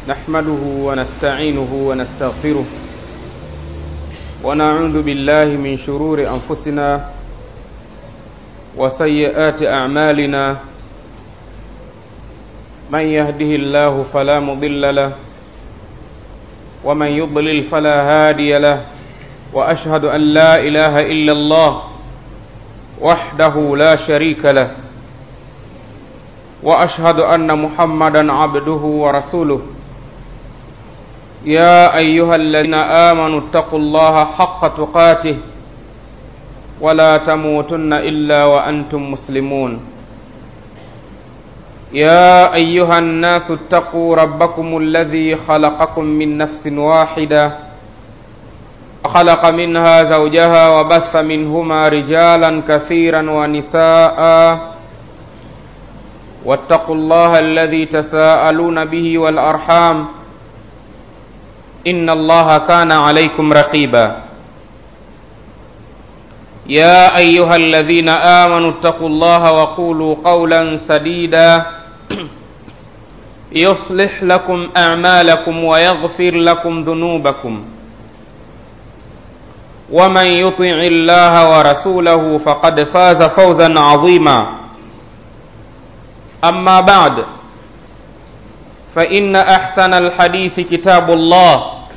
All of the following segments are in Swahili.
نحمده ونستعينه ونستغفره ونعوذ بالله من شرور أنفسنا وسيئات أعمالنا من يهده الله فلا مضل له ومن يضلل فلا هادي له وأشهد أن لا إله إلا الله وحده لا شريك له واشهد ان محمدا عبده ورسوله يا ايها الذين امنوا اتقوا الله حق تقاته ولا تموتن الا وانتم مسلمون يا ايها الناس اتقوا ربكم الذي خلقكم من نفس واحده خلق منها زوجها وبث منهما رجالا كثيرا ونساء واتقوا الله الذي تساءلون به والارحام ان الله كان عليكم رقيبا يا ايها الذين امنوا اتقوا الله وقولوا قولا سديدا يصلح لكم اعمالكم ويغفر لكم ذنوبكم ومن يطع الله ورسوله فقد فاز فوزا عظيما أما بعد فإن أحسن الحديث كتاب الله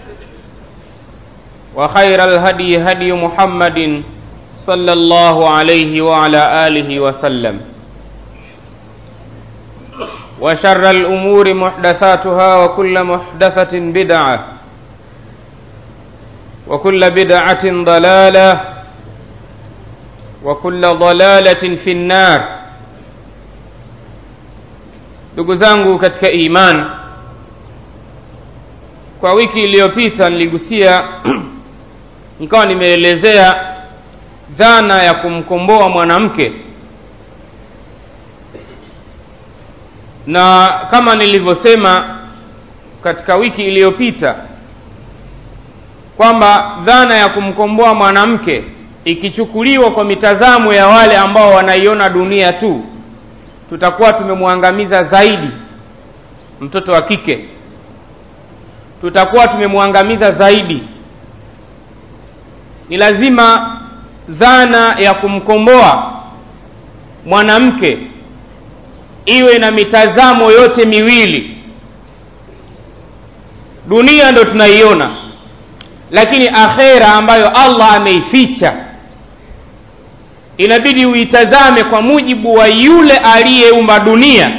وخير الهدي هدي محمد صلى الله عليه وعلى آله وسلم وشر الأمور محدثاتها وكل محدثة بدعة وكل بدعة ضلالة وكل ضلالة في النار ndugu zangu katika iman kwa wiki iliyopita niligusia nikawa nimeelezea dhana ya kumkomboa mwanamke na kama nilivyosema katika wiki iliyopita kwamba dhana ya kumkomboa mwanamke ikichukuliwa kwa mitazamo ya wale ambao wanaiona dunia tu tutakuwa tumemwangamiza zaidi mtoto wa kike tutakuwa tumemwangamiza zaidi ni lazima dhana ya kumkomboa mwanamke iwe na mitazamo yote miwili dunia ndo tunaiona lakini akhera ambayo allah ameificha inabidi uitazame kwa mujibu wa yule aliyeumba dunia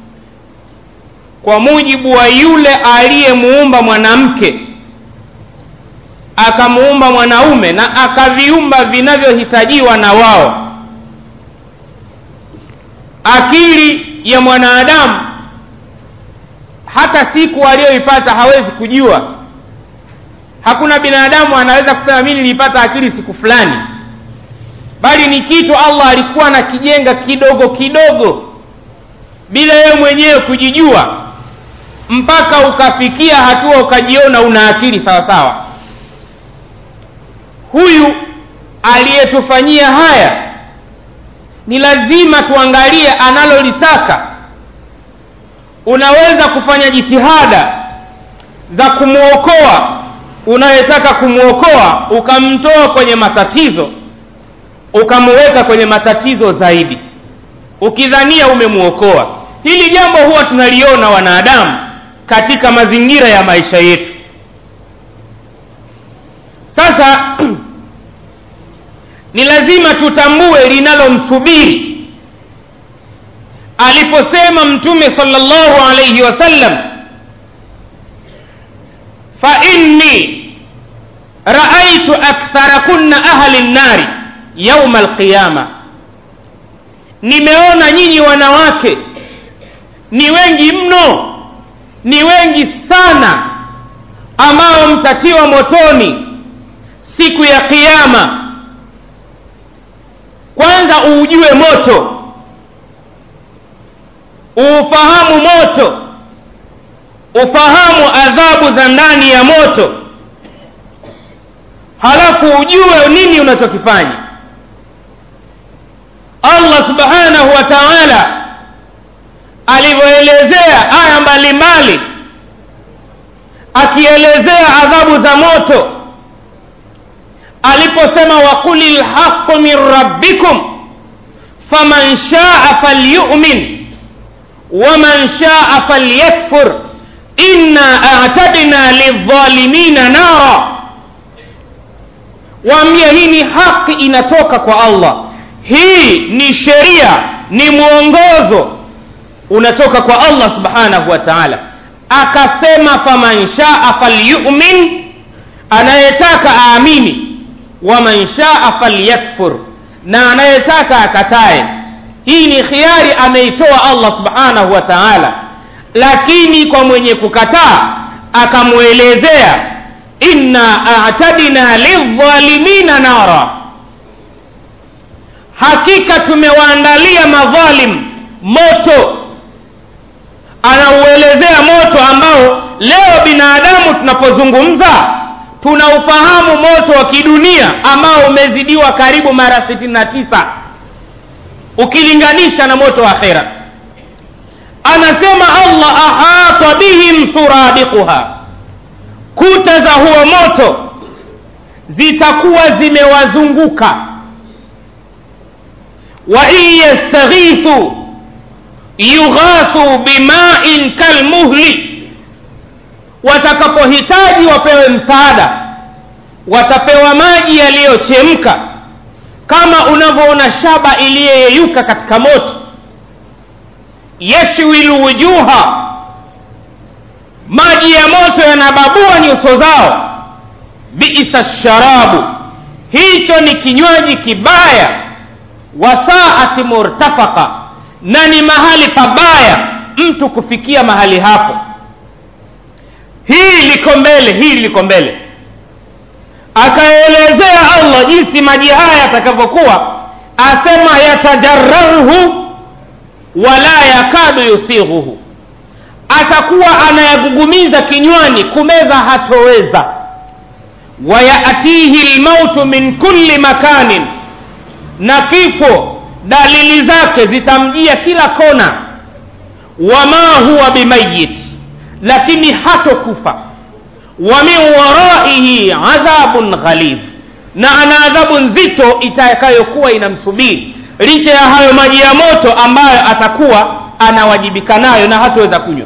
kwa mujibu wa yule aliyemuumba mwanamke akamuumba mwanaume na akaviumba vinavyohitajiwa na wao akili ya mwanadamu hata siku aliyoipata hawezi kujua hakuna binadamu anaweza kusema mi niliipata akili siku fulani bali ni kitu allah alikuwa anakijenga kidogo kidogo bila yeye mwenyewe kujijua mpaka ukafikia hatua ukajiona una akili sawa sawa huyu aliyetufanyia haya ni lazima tuangalie analolitaka unaweza kufanya jitihada za kumwokoa unayetaka kumwokoa ukamtoa kwenye matatizo ukamuweka kwenye matatizo zaidi ukidhania umemwokoa hili jambo huwa tunaliona wanadamu katika mazingira ya maisha yetu sasa ni lazima tutambue linalomsubiri aliposema mtume salllahu alaihi wasallam fa inni raaitu aktharakunna ahli nnari yauma alqiyama nimeona nyinyi wanawake ni wengi mno ni wengi sana ambao mtatiwa motoni siku ya kiama kwanza uujue moto uufahamu moto ufahamu adhabu za ndani ya moto halafu ujue nini unachokifanya allah subhanahu wa taala alivyoelezea aya mbalimbali akielezea adhabu za moto aliposema waquli lhaqu min rabbikum faman shaa falyumin waman shaa falyakfur inna atadna lildhalimina nara waambia hii ni haki inatoka kwa allah hii ni sheria ni mwongozo unatoka kwa allah subhanahu wa taala akasema faman shaa falyumin anayetaka aamini waman shaa falyakfur na anayetaka akatae hii ni khiari ameitoa allah subhanahu wa taala lakini kwa mwenye kukataa akamwelezea inna atadna lildhalimina nara hakika tumewaandalia madhalim moto anauelezea moto ambao leo binadamu tunapozungumza tunaufahamu moto wa kidunia ambao umezidiwa karibu mara 69 ukilinganisha na moto wa akhera anasema allah ahata bihim suradiquha kuta za huo moto zitakuwa zimewazunguka wa in yastaghithu yughathu bimain kalmuhli watakapohitaji wapewe msaada watapewa maji yaliyochemka kama unavyoona shaba iliyoyeyuka katika moto yashwi lwujuha maji ya moto yanababua nyuso zao biisa sharabu hicho ni kinywaji kibaya wasaati murtafaka na ni mahali pabaya mtu kufikia mahali hapo hii liko mbele hii liko mbele akaelezea allah jinsi maji haya yatakavyokuwa asema yatajararuhu wala yakadu yusighuhu atakuwa anayagugumiza kinywani kumeza hatoweza wayatihi lmautu min kulli makanin na kifo dalili zake zitamjia kila kona wama huwa bimayit lakini hatokufa wa min waraihi adhabun ghalidh na ana adhabu nzito itakayokuwa inamsubiri licha ya hayo maji ya moto ambayo atakuwa anawajibika nayo na hataweza kunywa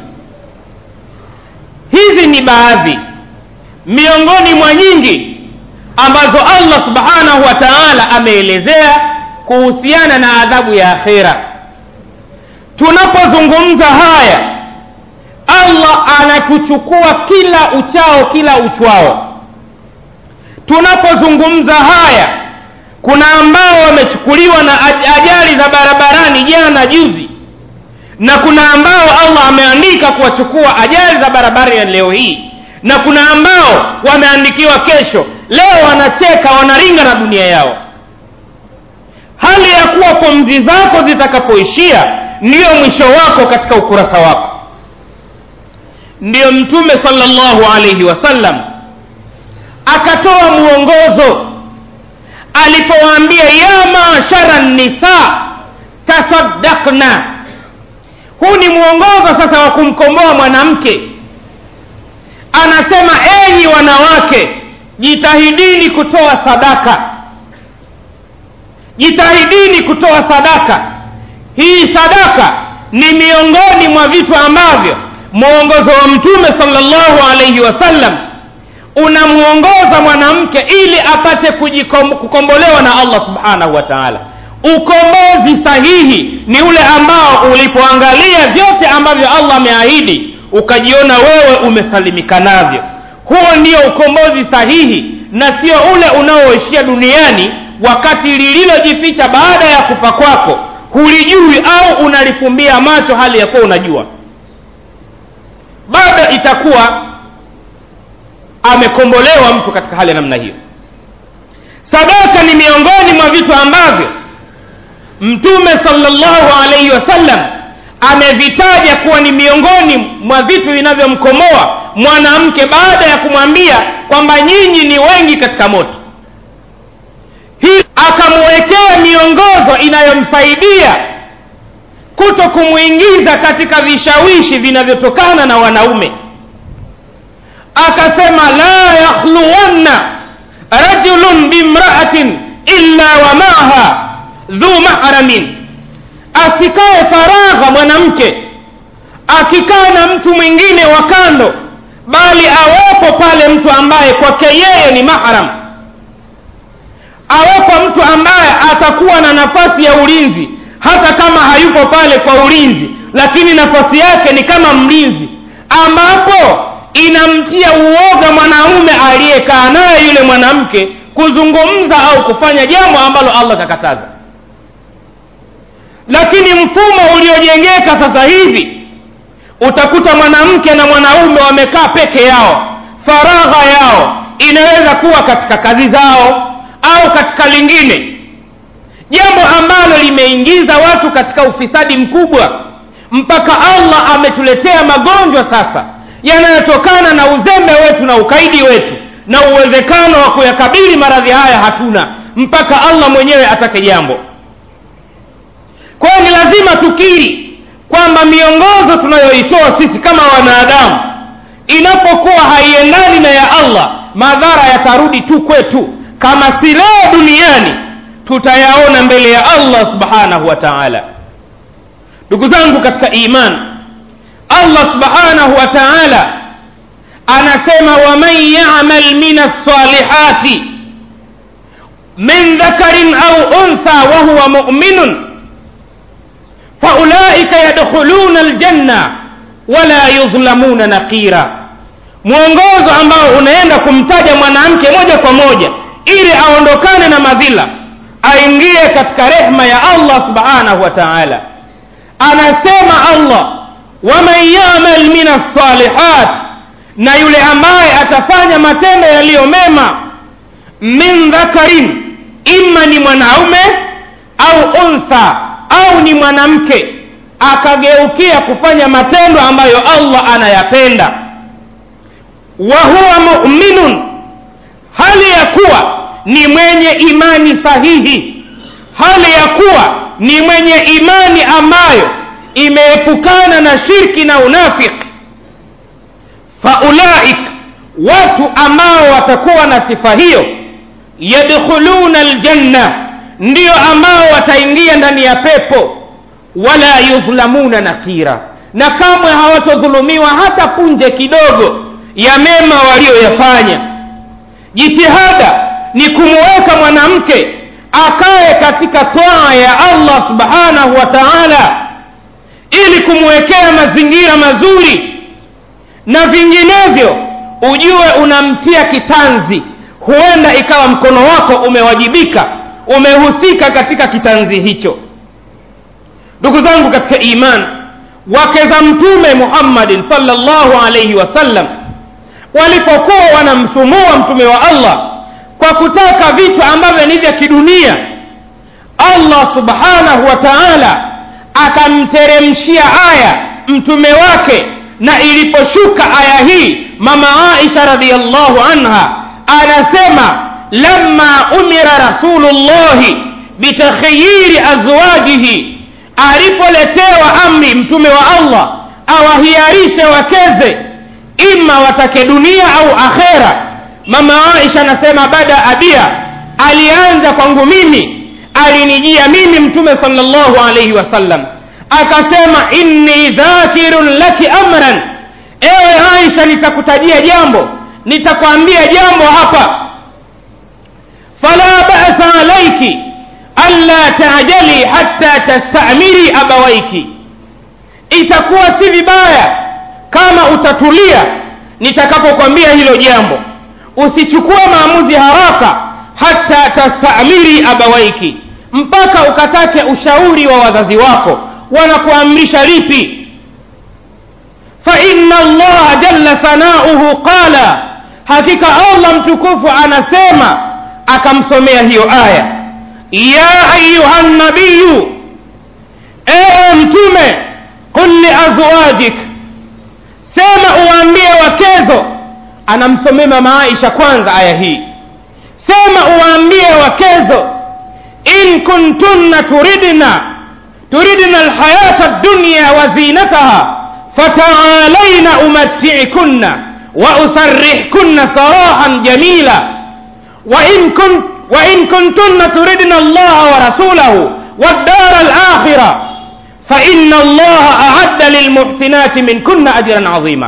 hizi ni baadhi miongoni mwa nyingi ambazo allah subhanahu wa taala ameelezea kuhusiana na adhabu ya akhera tunapozungumza haya allah anatuchukua kila uchao kila uchwao tunapozungumza haya kuna ambao wamechukuliwa na ajali za barabarani jana juzi na kuna ambao allah ameandika kuwachukua ajali za barabarani leo hii na kuna ambao wameandikiwa kesho leo wanacheka wanaringa na dunia yao hali ya kuwa pumzi zako zitakapoishia ndiyo mwisho wako katika ukurasa wako ndiyo mtume salllahu alaihi wasallam akatoa mwongozo alipowaambia ya mashara nisa tasaddakna huu ni mwongozo sasa wa kumkomboa mwanamke anasema enyi wanawake jitahidini kutoa sadaka jitahidini kutoa sadaka hii sadaka ni miongoni mwa vitu ambavyo mwongozo wa mtume salllahu alaihi wasallam unamwongoza mwanamke ili apate kujikom, kukombolewa na allah subhanahu wa taala ukombozi sahihi ni ule ambao ulipoangalia vyote ambavyo allah ameahidi ukajiona wewe umesalimika navyo huo ndio ukombozi sahihi na sio ule unaoishia duniani wakati lililojificha baada ya kufa kwako hulijui au unalifumbia macho hali ya kuwa unajua bado itakuwa amekombolewa mtu katika hali ya namna hiyo sadaka ni miongoni mwa vitu ambavyo mtume salllahu alaihi wasallam amevitaja kuwa ni miongoni mwa vitu vinavyomkomoa mwanamke baada ya kumwambia kwamba nyinyi ni wengi katika moto hii akamwekea miongozo inayomsaidia kuto kumwingiza katika vishawishi vinavyotokana na wanaume akasema la yakhluwanna rajulun bimraatin illa wa maaha dhu mahramin asikae faragha mwanamke akikaa na mtu mwingine wa kando bali awepo pale mtu ambaye kwake yeye ni mahram awepo mtu ambaye atakuwa na nafasi ya ulinzi hata kama hayupo pale kwa ulinzi lakini nafasi yake ni kama mlinzi ambapo inamtia uoga mwanaume aliyekaa naye yule mwanamke kuzungumza au kufanya jambo ambalo allah kakataza lakini mfumo uliojengeka sasa hivi utakuta mwanamke na mwanaume wamekaa peke yao faragha yao inaweza kuwa katika kazi zao au katika lingine jambo ambalo limeingiza watu katika ufisadi mkubwa mpaka allah ametuletea magonjwa sasa yanayotokana na uzembe wetu na ukaidi wetu na uwezekano wa kuyakabili maradhi haya hatuna mpaka allah mwenyewe atake jambo kwa hiyo ni lazima tukiri kwamba miongozo tunayoitoa sisi kama wanadamu inapokuwa haiendani na ya allah madhara yatarudi tu kwetu kama si leo duniani tutayaona mbele ya allah subhanahu wa taala ndugu zangu katika iman allah subhanahu wa taala anasema waman yamal min alsalihati min dhakarin au untha wahuwa muminun faulaika yadkhuluna aljanna wala yudhlamuna naqira mwongozo ambao unaenda kumtaja mwanamke moja kwa moja ili aondokane na madhila aingie katika rehma ya allah subhanahu wa taala anasema allah waman yamal min alsalihat na yule ambaye atafanya matendo yaliyo mema min dhakarin imma ni mwanaume au untha au ni mwanamke akageukia kufanya matendo ambayo allah anayapenda wa huwa muminun hali ya kuwa ni mwenye imani sahihi hali ya kuwa ni mwenye imani ambayo imeepukana na shirki na unafiki faulaik watu ambao watakuwa na sifa hiyo yadkhuluna aljanna ndiyo ambao wataingia ndani ya pepo wala yudhlamuna nakira na kamwe hawatodhulumiwa hata punje kidogo ya mema walioyafanya jitihada ni kumuweka mwanamke akae katika toa ya allah subhanahu wa taala ili kumwekea mazingira mazuri na vinginevyo ujue unamtia kitanzi huenda ikawa mkono wako umewajibika umehusika katika kitanzi hicho ndugu zangu katika iman wake za mtume muhammadin salllahu alaihi wasallam walipokuwa wanamsumua mtume wa allah kwa kutaka vitu ambavyo ni vya kidunia allah subhanahu wa taala akamteremshia aya mtume wake na iliposhuka aya hii mama aisha radiallahu anha anasema lama umira rasulullahi bitakhayiri azwajihi alipoletewa amri mtume wa allah awahiarishe wakeze ima watake dunia au akhera mama aisha anasema bada abia alianza kwangu mimi alinijia mimi mtume salllahu alaihi wasallam akasema inni dhakirun laki amran ewe aisha nitakutajia jambo nitakwambia jambo hapa fala basa alaiki alla tajali hatta tastamiri abawaiki itakuwa si vibaya kama utatulia nitakapokwambia hilo jambo usichukue maamuzi haraka hata tastamiri abawaiki mpaka ukatake ushauri wa wazazi wako wanakuamrisha lipi faina allaha jalla sanauhu qala hakika allah mtukufu anasema akamsomea hiyo aya ya ayuha nabiyu ewe mtume qul liazwajik sema uwaambie wakezo anamsomea mama aisha kwanza aya hii sema uwaambie wakezo in kuntunna turidna turidna alhayata dunya wa zinataha fataalaina umattiikunna وأسرحكن سراحا جميلا وإن كنت وإن كنتن تردن الله ورسوله والدار الآخرة فإن الله أعد للمحسنات منكن أجرا عظيما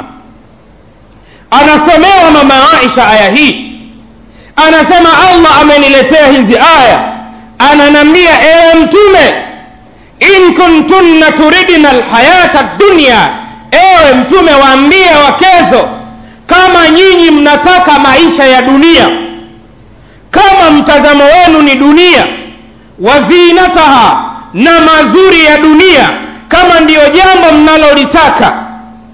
anasomewa mama aisha aya hii anasema allah ameniletea hizi aya ananambia ewe mtume in kuntunna turidna lhayata dunya ewe mtume waambie wakezo kama nyinyi mnataka maisha ya dunia kama mtazamo wenu ni dunia wazinataha na mazuri ya dunia kama ndiyo jambo mnalolitaka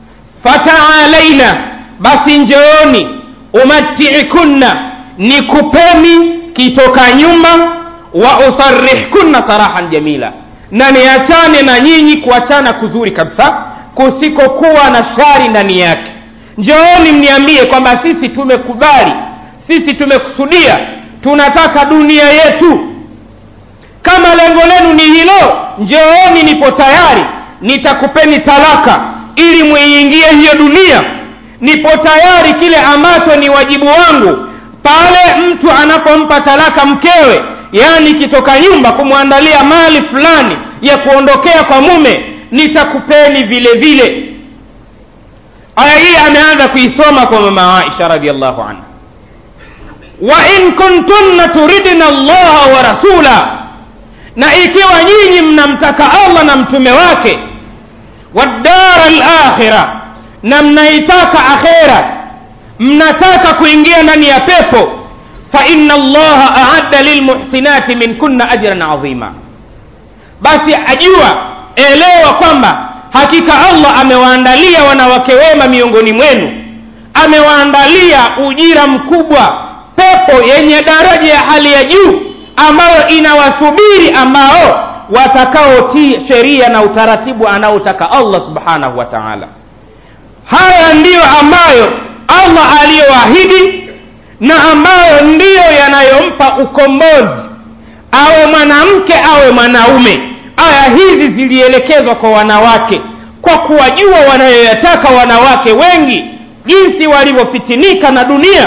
fataalaina basi njooni umatiikunna nikupeni kitoka nyumba wa usarihkunna sarahan jamila na niachane na nyinyi kuachana kuzuri kabisa kusikokuwa na shari ndani yake njooni mniambie kwamba sisi tumekubali sisi tumekusudia tunataka dunia yetu kama lengo lenu ni hilo njooni nipo tayari nitakupeni talaka ili mwiingie hiyo dunia nipo tayari kile ambacho ni wajibu wangu pale mtu anapompa talaka mkewe yaani kitoka nyumba kumwandalia mali fulani ya kuondokea kwa mume nitakupeni vile vile aya hii ameanza kuisoma kwa mama aisha radiallahu anha wa in kuntunna turidna allaha wa rasula na ikiwa nyinyi mnamtaka allah na mtume wake wadara lakhira na mnaitaka akhera mnataka kuingia ndani ya pepo faina allaha aadda lilmuhsinati minkunna ajran adhima basi ajua elewa kwamba hakika allah amewaandalia wanawake wema miongoni mwenu amewaandalia ujira mkubwa pepo yenye daraja ya hali ya juu ambayo inawasubiri ambao watakaotii sheria na utaratibu anaotaka allah subhanahu wa taala haya ndiyo ambayo allah aliyoahidi na ambayo ndiyo yanayompa ukombozi awe mwanamke awe mwanaume aya hizi zilielekezwa kwa wanawake kwa kuwajua wanayoyataka wanawake wengi jinsi walivyofitinika na dunia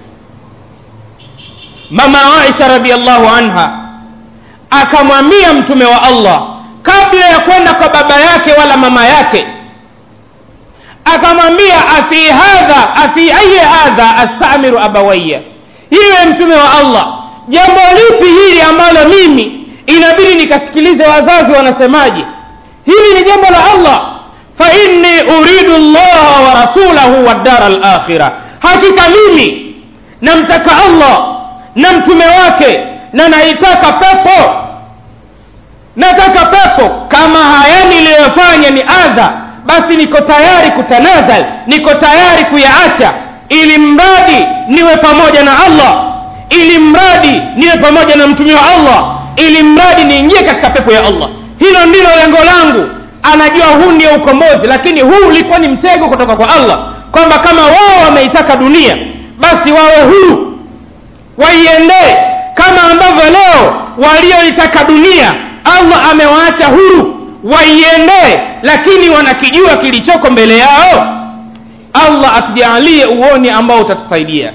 mama aisha radiallahu anha akamwambia mtume wa allah kabla ya kwenda kwa baba yake wala mama yake akamwambia afi hadha afi ayi hadha astamiru abawaya hiwe mtume wa allah jambo lipi hili ambalo mimi inabidi nikasikilize wazazi wanasemaje hili ni jambo la allah fa inni uridu llaha wa rasulahu waddara lakhira hakika mimi namtaka allah na mtume wake na naitaka pepo nataka pepo kama haya niliyofanya ni adha basi niko tayari kutanazal niko tayari kuyaacha ili mradi niwe pamoja na allah ili mradi niwe pamoja na mtume wa allah ili mradi niingie katika pepo ya allah hilo ndilo lengo langu anajua huu ndio ukombozi lakini huu ulikuwa ni mtego kutoka kwa allah kwamba kama wao wameitaka dunia basi wawe huru waiendee kama ambavyo leo walioitaka dunia allah amewaacha huru waiendee lakini wanakijua kilichoko mbele yao allah atujaalie uoni ambao utatusaidia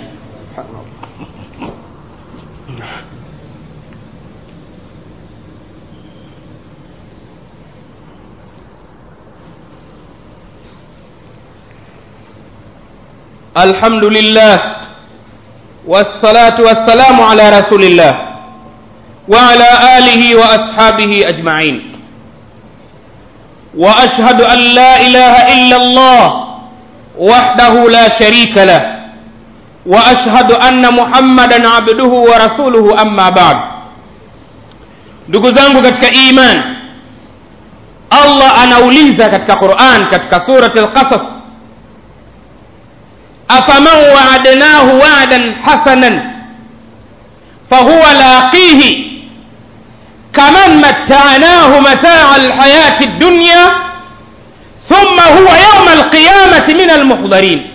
الحمد لله والصلاة والسلام على رسول الله وعلى آله وأصحابه أجمعين وأشهد أن لا إله إلا الله وحده لا شريك له وأشهد أن محمدا عبده ورسوله أما بعد ndugu zangu katika iman allah anauliza katika quran katika surati lqasas afaman waadnahu wadan hasanan fahuwa laqihi kaman mattanahu mataa alhayati dunya thumma huwa yauma alqiyamati min almuhdharin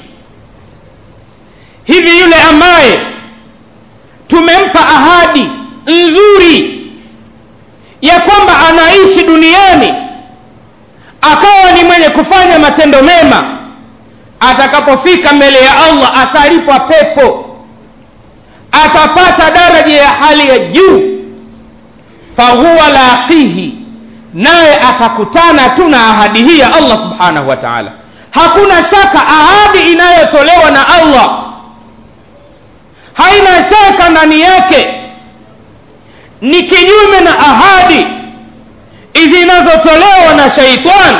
hivi yule ambaye tumempa ahadi nzuri ya kwamba anaishi duniani akawa ni mwenye kufanya matendo mema atakapofika mbele ya allah atalipwa pepo atapata daraja ya hali ya juu fahuwa laqihi naye atakutana tu na ahadi hii ya allah subhanahu wa taala hakuna shaka ahadi inayotolewa na allah haina shaka ndani yake ni kinyume na ahadi zinazotolewa na shaitani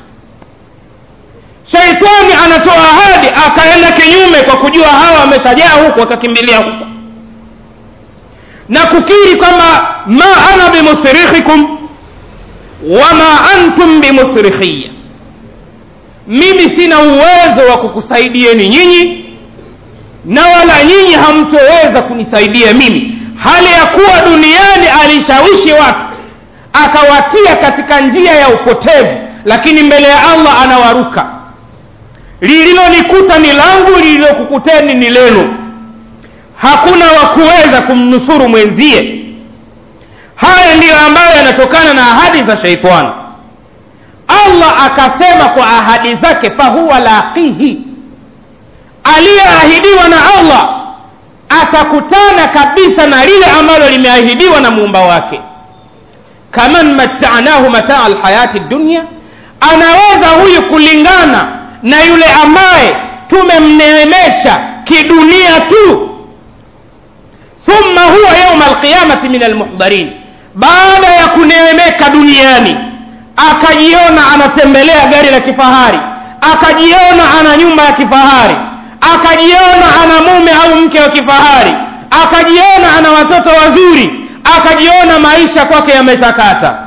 shaitani anatoa ahadi akaenda kinyume kwa kujua hawa wameshajaa huku akakimbilia huku na kukiri kwamba ma ana bimusrikhikum wama antum bimusrikhiya mimi sina uwezo wa kukusaidieni nyinyi na wala nyinyi hamtoweza kunisaidia mimi hali ya kuwa duniani alishawishi watu akawatia katika njia ya upotevu lakini mbele ya allah anawaruka lililonikuta ni langu lililokukuteni ni lenu hakuna wa kuweza kumnusuru mwenzie haya ndiyo ambayo yanatokana na ahadi za sheitani allah akasema kwa ahadi zake fahuwa laqihi aliyeahidiwa na allah atakutana kabisa na lile ambalo limeahidiwa na muumba wake kaman mattanahu mataa lhayati dunya anaweza huyu kulingana na yule ambaye tumemneemesha kidunia tu thumma huwa yauma alqiyamati min almuhdharin baada ya kuneemeka duniani akajiona anatembelea gari la kifahari akajiona ana nyumba ya kifahari akajiona ana mume au mke wa kifahari akajiona ana watoto wazuri akajiona maisha kwake yametakata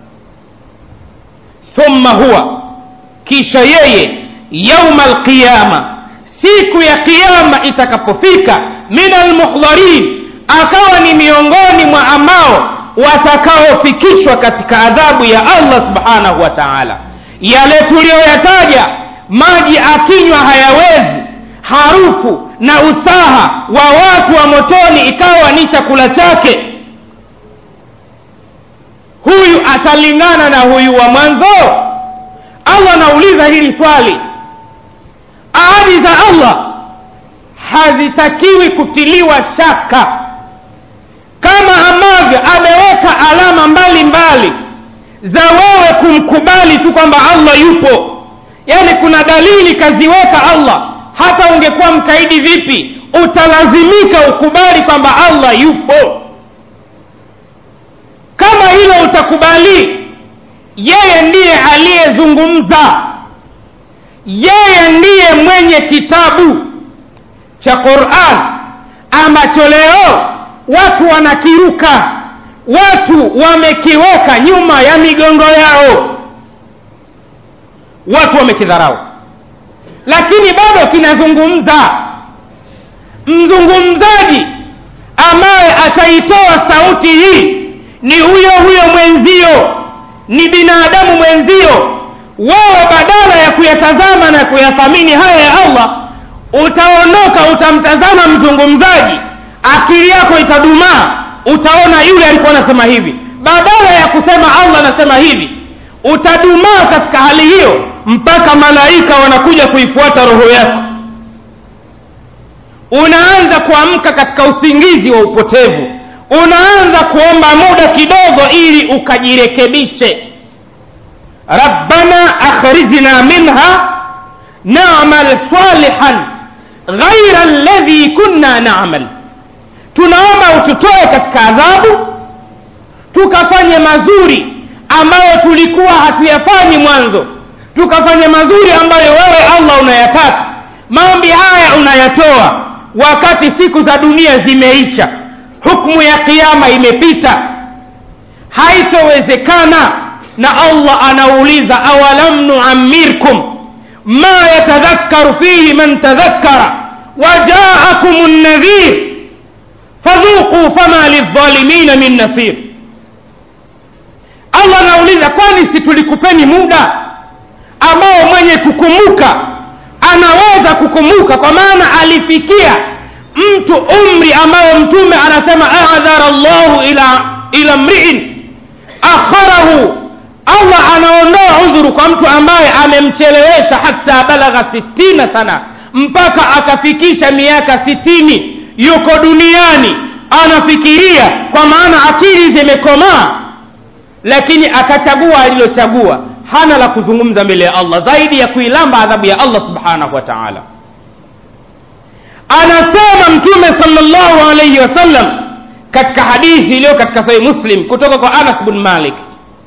thumma huwa kisha yeye yauma alqiyama siku ya qiyama itakapofika min almuhdharin akawa ni miongoni mwa ambao watakaofikishwa katika adhabu ya allah subhanahu wa taala yale tuliyoyataja maji akinywa hayawezi harufu na usaha wa watu wa motoni ikawa ni chakula chake huyu atalingana na huyu wa mwanzo allah anauliza hili swali ahadi za allah hazitakiwi kutiliwa shaka kama ambavyo ameweka alama mbalimbali mbali za wewe kumkubali tu kwamba allah yupo yaani kuna dalili kaziweka allah hata ungekuwa mkaidi vipi utalazimika ukubali kwamba allah yupo kama hilo utakubali yeye ndiye aliyezungumza yeye ndiye mwenye kitabu cha quran ambacho leo watu wanakiruka watu wamekiweka nyuma ya migongo yao watu wamekidharau lakini bado kinazungumza mzungumzaji ambaye ataitoa sauti hii ni huyo huyo mwenzio ni binadamu mwenzio wewe badala ya kuyatazama na kuyathamini haya ya allah utaondoka utamtazama mzungumzaji akili yako itadumaa utaona yule alikuwa anasema hivi badala ya kusema allah anasema hivi utadumaa katika hali hiyo mpaka malaika wanakuja kuifuata roho yako unaanza kuamka katika usingizi wa upotevu unaanza kuomba muda kidogo ili ukajirekebishe rabbana akhrijna minha namal salihan ghaira ladhi kunna namal tunaomba ututoe katika adhabu tukafanye mazuri ambayo tulikuwa hatuyafanyi mwanzo tukafanye mazuri ambayo wewe allah unayataka maombi haya unayatoa wakati siku za dunia zimeisha hukmu ya kiama imepita haitowezekana na allah anauliza awalam nuammirkum ma yatadhakkaru fihi man tadhakkara wajaakum nadhir fadhuquu fama lidhalimina min nasir allah anauliza kwani si tulikupeni muda ambao mwenye kukumbuka anaweza kukumbuka kwa maana alifikia mtu umri ambayo mtume anasema adhara llahu ila ila mriin akharahu allah anaondoa udhuru kwa mtu ambaye amemchelewesha hata balagha sittina sana mpaka akafikisha miaka sitini yuko duniani anafikiria kwa maana akili zimekomaa lakini akachagua alilochagua hana la kuzungumza mbele ya allah zaidi ya kuilamba adhabu ya allah subhanahu wa taala anasema mtume salllahu alaihi wasallam katika hadithi iliyo katika sahih muslim kutoka kwa anas bn malik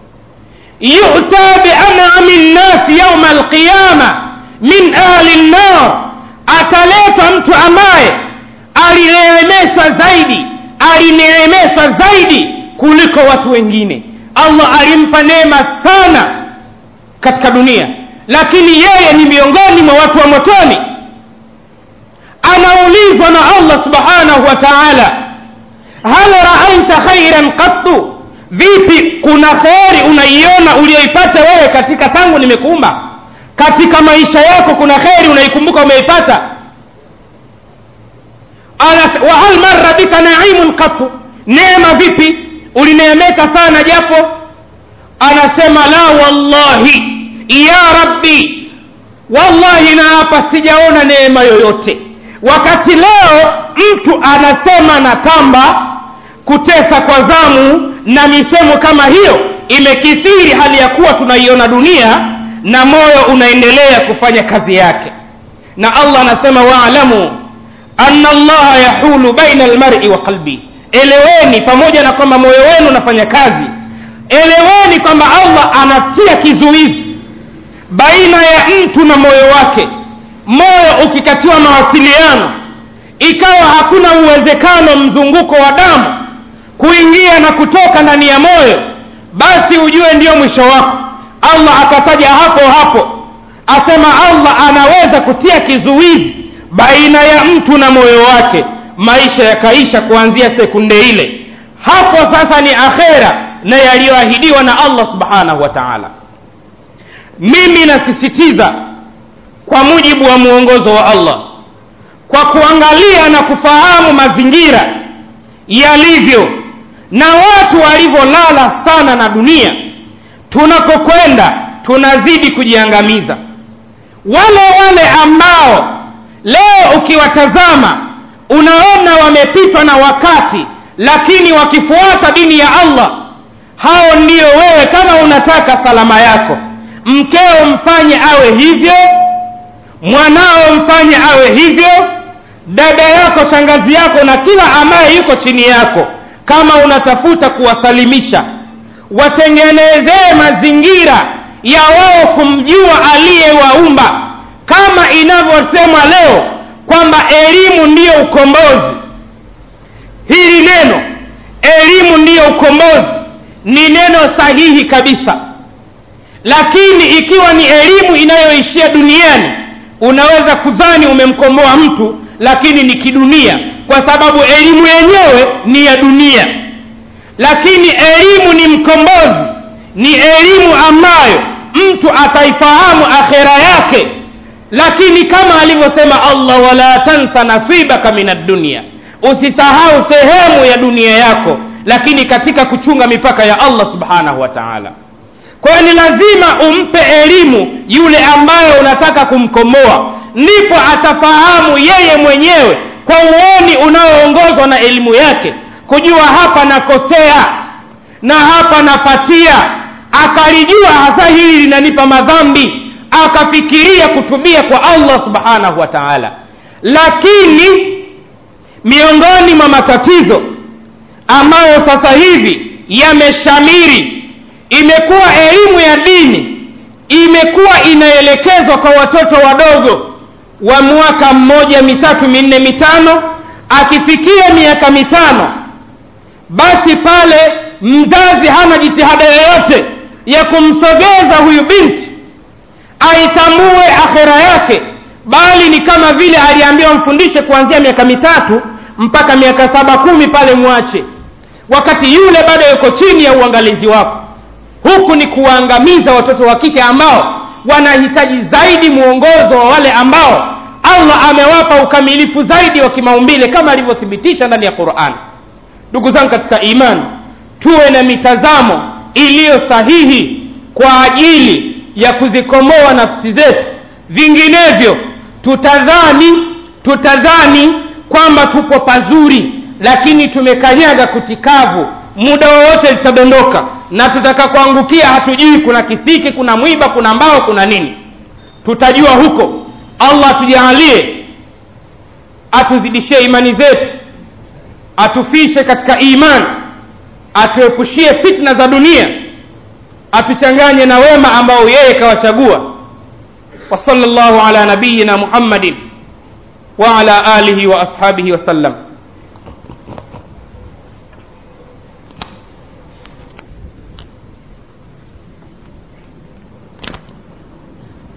yuta bianami nnasi yauma alqiyama min ahli nnar ataleta mtu ambaye alineemeshwa zaidi alineemeshwa zaidi kuliko watu wengine allah alimpa neema sana katika dunia lakini yeye ni miongoni mwa watu wa motoni anaulizwa na allah subhanahu wa taala hal raaita khairan qattu vipi kuna kheri unaiona uliyoipata wewe katika tangu nimekuumba katika maisha yako kuna kheri unaikumbuka umeipata wahal marra bika naimun qattu neema vipi ulineemeka sana japo anasema la wallahi ya rabbi wallahi naapa sijaona neema yoyote wakati leo mtu anasema na kamba kutesa kwa zamu na misemo kama hiyo imekithiri hali ya kuwa tunaiona dunia na moyo unaendelea kufanya kazi yake na allah anasema waalamu ana allaha yahulu baina almari wa qalbi eleweni pamoja na kwamba moyo wenu unafanya kazi eleweni kwamba allah anatia kizuizi baina ya mtu na moyo wake moyo ukikatiwa mawasiliano ikawa hakuna uwezekano mzunguko wa damu kuingia na kutoka ndani ya moyo basi ujue ndiyo mwisho wako allah akataja hapo hapo asema allah anaweza kutia kizuizi baina ya mtu na moyo wake maisha yakaisha kuanzia sekunde ile hapo sasa ni akhera na yaliyoahidiwa na allah subhanahu wa taala mimi nasisitiza kwa mujibu wa mwongozo wa allah kwa kuangalia na kufahamu mazingira yalivyo na watu walivyolala sana na dunia tunakokwenda tunazidi kujiangamiza wale wale ambao leo ukiwatazama unaona wamepitwa na wakati lakini wakifuata dini ya allah hao ndio wewe kama unataka salama yako mkeo mfanye awe hivyo mwanao mfanye awe hivyo dada yako shangazi yako na kila ambaye yuko chini yako kama unatafuta kuwasalimisha watengenezee mazingira ya wao kumjua aliyewaumba kama inavyosemwa leo kwamba elimu ndiyo ukombozi hili neno elimu ndiyo ukombozi ni neno sahihi kabisa lakini ikiwa ni elimu inayoishia duniani unaweza kudhani umemkomboa mtu lakini ni kidunia kwa sababu elimu yenyewe ni ya dunia lakini elimu ni mkombozi ni elimu ambayo mtu ataifahamu akhera yake lakini kama alivyosema allah wala tansa nasibaka min addunia usisahau sehemu ya dunia yako lakini katika kuchunga mipaka ya allah subhanahu wa taala kwa hiyo ni lazima umpe elimu yule ambaye unataka kumkomboa ndipo atafahamu yeye mwenyewe kwa uoni unaoongozwa na elimu yake kujua hapa nakosea na hapa napatia akalijua hasa hili linanipa madhambi akafikiria kutubia kwa allah subhanahu wa taala lakini miongoni mwa matatizo ambayo sasa hivi yameshamiri imekuwa elimu ya dini imekuwa inaelekezwa kwa watoto wadogo wa mwaka mmoja mitatu minne mitano akifikia miaka mitano basi pale mzazi hana jitihada yoyote ya kumsogeza huyu binti aitambue akhera yake bali ni kama vile aliambiwa mfundishe kuanzia miaka mitatu mpaka miaka saba kumi pale mwache wakati yule bado yuko chini ya uangalizi wako huku ni kuwaangamiza watoto wa kike ambao wanahitaji zaidi mwongozo wa wale ambao allah amewapa ukamilifu zaidi wa kimaumbile kama alivyothibitisha ndani ya quran ndugu zangu katika imani tuwe na mitazamo iliyo sahihi kwa ajili ya kuzikomboa nafsi zetu vinginevyo tutadhani tutadhani kwamba tupo pazuri lakini tumekanyaga kutikavu muda wowote litadondoka na tutakakuangukia hatujui kuna kisiki kuna mwiba kuna mbao kuna nini tutajua huko allah atujaalie atuzidishie imani zetu atufishe katika iman atuepushie fitna za dunia atuchanganye na wema ambao yeye kawachagua وصلى الله على نبينا محمد وعلى اله واصحابه وسلم